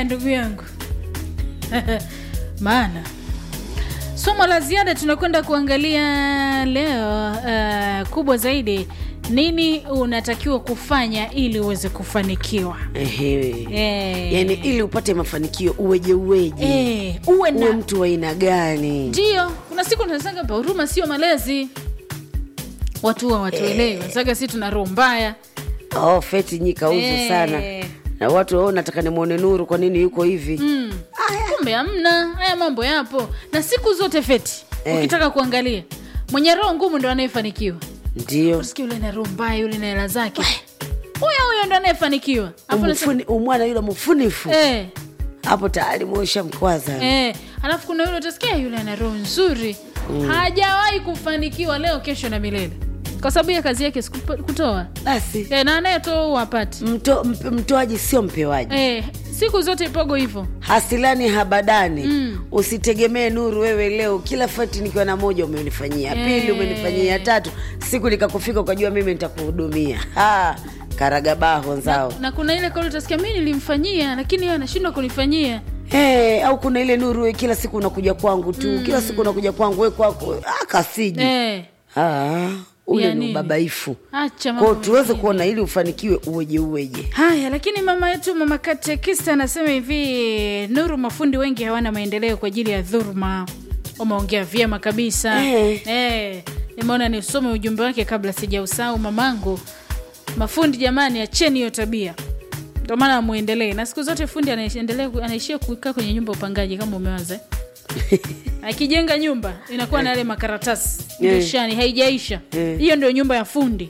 haya ndugu yangu maana somo la ziada tunakwenda kuangalia leo uh, kubwa zaidi nini unatakiwa kufanya ili uweze kufanikiwa Ehe. Eh. yaani ili upate mafanikio uweje uweje Eh, uwe uwe na mtu wa aina gani ndio kuna siku tunasanga hapa huruma sio malezi watu huwa watuelewi wanasaga si tuna roho mbaya oh, feti nyi kauzu Eh. sana na watu wao nataka nimwone nuru kwa nini yuko hivi mm. kumbe hamna haya mambo yapo na siku zote feti Eh. ukitaka kuangalia mwenye roho ngumu ndo anayefanikiwa ndio usikia yule na roho mbaya yule na hela zake huyo huyo ndo anayefanikiwa Alafu unasema, Umufuni- umwana yule mfunifu eh, hapo tayari mwesha mkwaza eh. alafu kuna yule utasikia yule ana roho nzuri hajawahi kufanikiwa leo kesho na milele kwa sababu ya kazi yake sikupa- kutoa basi eh, na anayetoa huwapati mto, mp, mtoaji sio mpewaji eh, siku zote ipogo hivyo hasilani habadani Mm. usitegemee nuru wewe leo kila fati nikiwa na moja umenifanyia Eh. pili umenifanyia tatu siku likakufika ukajua mimi nitakuhudumia Ha, karagabaho nzao na kuna ile kauli utasikia mi nilimfanyia lakini yeye anashindwa kunifanyia Hey, au kuna ile nuru we kila siku unakuja kwangu tu kila siku unakuja kwangu we kwako ah, kasiji eh, Ah, ule Ya ni nini? ubabaifu acha kwao mambo tuweze mengine. kuona ili ufanikiwe uweje uweje haya lakini mama yetu mama katekista anasema hivi nuru mafundi wengi hawana maendeleo kwa ajili ya dhuruma umeongea vyema kabisa Eh. Eh, nimeona nisome ujumbe wake kabla sijausahau mamangu mafundi jamani acheni hiyo tabia ndio maana amwendelee na siku zote fundi anaendelea anaishia kukaa kwenye nyumba ya upangaji kama umewaza akijenga nyumba inakuwa na yale makaratasi Eh. dirishani haijaisha Eh. hiyo ndio nyumba ya fundi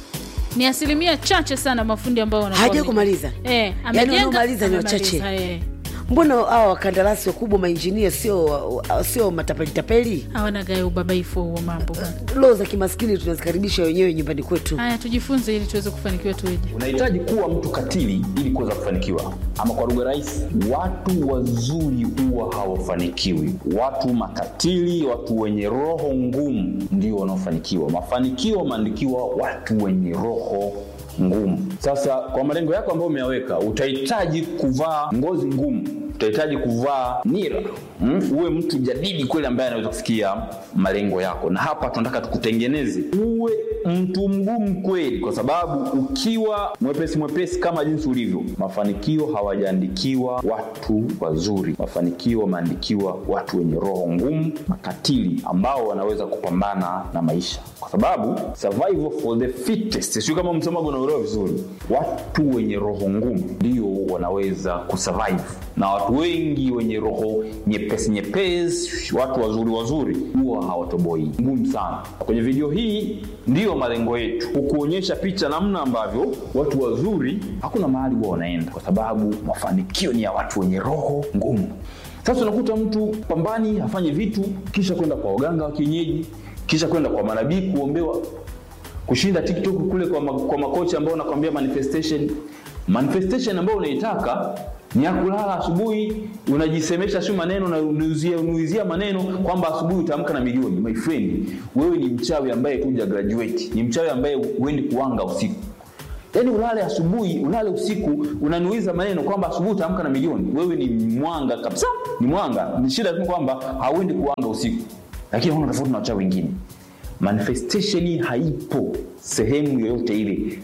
ni asilimia chache sana mafundi ambao wanakuwa haja wame- kumaliza Eh, Yaani amejenga, wanaomaliza ni amemaliza, wachache. eh. mbona hawa wakandarasi wakubwa mainjinia sio sio matapelitapeli hawana gae ubabaifu huo mambo bwana. loo za kimaskini tunazikaribisha wenyewe nyumbani kwetu haya tujifunze ili tuweze kufanikiwa tuweje unahitaji kuwa mtu katili ili kuweza kufanikiwa ama kwa lugha rahisi watu wazuri huwa hawafanikiwi watu makatili watu wenye roho ngumu ndio wanaofanikiwa mafanikio wameandikiwa watu wenye roho ngumu sasa kwa malengo yako ambayo umeyaweka utahitaji kuvaa ngozi ngumu utahitaji kuvaa nira mm? uwe mtu jadidi kweli ambaye anaweza kufikia malengo yako na hapa tunataka tukutengeneze uwe mtu mgumu kweli kwa sababu ukiwa mwepesi mwepesi kama jinsi ulivyo mafanikio hawajaandikiwa watu wazuri mafanikio wameandikiwa watu wenye roho ngumu makatili ambao wanaweza kupambana na maisha kwa sababu survival for the fittest sio kama msomaji unaelewa vizuri watu wenye roho ngumu ndio wanaweza kusurvive na watu wengi wenye roho nyepesi nyepesi watu wazuri wazuri huwa hawatoboi ngumu sana kwenye video hii ndiyo malengo yetu kukuonyesha picha namna ambavyo watu wazuri hakuna mahali huwa wanaenda kwa sababu mafanikio ni ya watu wenye roho ngumu sasa unakuta mtu pambani afanye vitu kisha kwenda kwa waganga wa kienyeji kisha kwenda kwa manabii kuombewa kushinda tiktok kule kwa, ma, kwa makocha ambao unakwambia manifestation manifestation ambayo unaitaka ni ya kulala asubuhi unajisemesha sio maneno na unuizia, unuizia maneno kwamba asubuhi utaamka na milioni my friend wewe ni mchawi ambaye kuja graduate ni mchawi ambaye huendi kuanga usiku yaani ulale asubuhi ulale usiku unanuiza maneno kwamba asubuhi utaamka na milioni wewe ni mwanga kabisa ni mwanga ni shida tu kwamba hauendi kuanga usiku lakini hauna tofauti na wachawi wengine manifestation haipo sehemu yoyote ile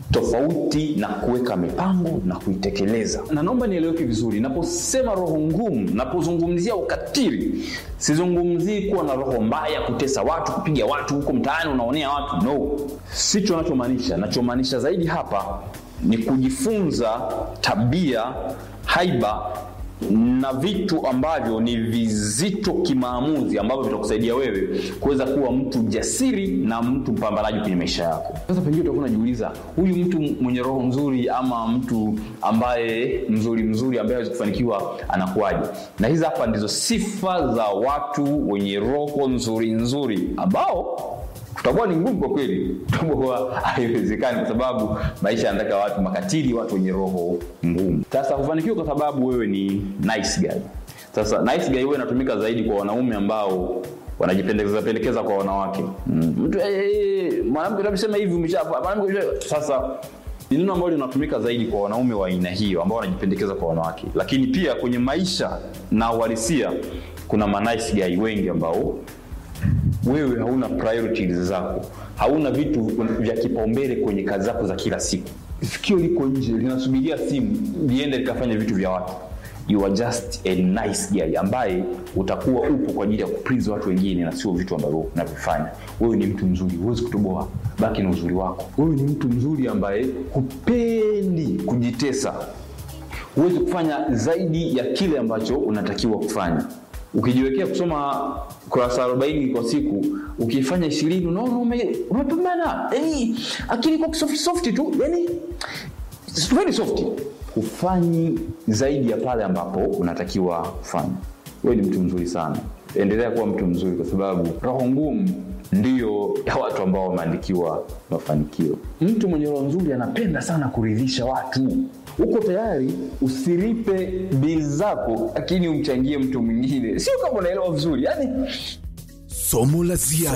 tofauti na kuweka mipango na kuitekeleza na naomba nieleweke vizuri naposema roho ngumu napozungumzia ukatili sizungumzii kuwa na roho mbaya kutesa watu kupiga watu huko mtaani unaonea watu no sicho nachomaanisha nachomaanisha zaidi hapa ni kujifunza tabia haiba na vitu ambavyo ni vizito kimaamuzi ambavyo vitakusaidia wewe kuweza kuwa mtu jasiri na mtu mpambanaji kwenye maisha yako sasa pengine utakuwa unajiuliza huyu mtu mwenye roho nzuri ama mtu ambaye mzuri mzuri ambaye awezi kufanikiwa anakuwaje na hizi hapa ndizo sifa za watu wenye roho nzuri nzuri ambao tutakuwa ni ngumu kwa kweli tutakuwa haiwezekani kwa sababu maisha yanataka watu makatili watu wenye roho ngumu sasa hufanikiwa kwa sababu wewe ni nice guy sasa nice guy huwa inatumika zaidi kwa wanaume ambao wanajipendekeza pendekeza kwa wanawake mm. mtu eh, eh, mwanamke unamsema hivi umesha mwanamke sasa ni neno ambalo linatumika zaidi kwa wanaume wa aina hiyo ambao wanajipendekeza kwa wanawake lakini pia kwenye maisha na uhalisia kuna manice guy wengi ambao wewe hauna priorities zako hauna vitu vya kipaumbele kwenye kazi zako za kila siku sikio liko nje linasubiria simu liende likafanya vitu vya watu you are just a nice guy ambaye utakuwa upo kwa ajili ya kuprizi watu wengine na sio vitu ambavyo unavifanya wewe ni mtu mzuri huwezi kutoboa baki na uzuri wako wewe ni mtu mzuri ambaye hupendi kujitesa huwezi kufanya zaidi ya kile ambacho unatakiwa kufanya ukijiwekea kusoma kurasa 40 kwa siku ukifanya ishirini unaona ume- umepambana yani akili kwa soft soft tu yani very soft hufanyi zaidi ya pale ambapo unatakiwa kufanya wewe ni mtu mzuri sana endelea kuwa mtu mzuri kwa sababu roho ngumu ndiyo ya watu ambao wameandikiwa mafanikio mtu mwenye roho nzuri anapenda sana kuridhisha watu uko tayari usilipe bili zako lakini umchangie mtu mwingine sio kama unaelewa vizuri yani somo la ziada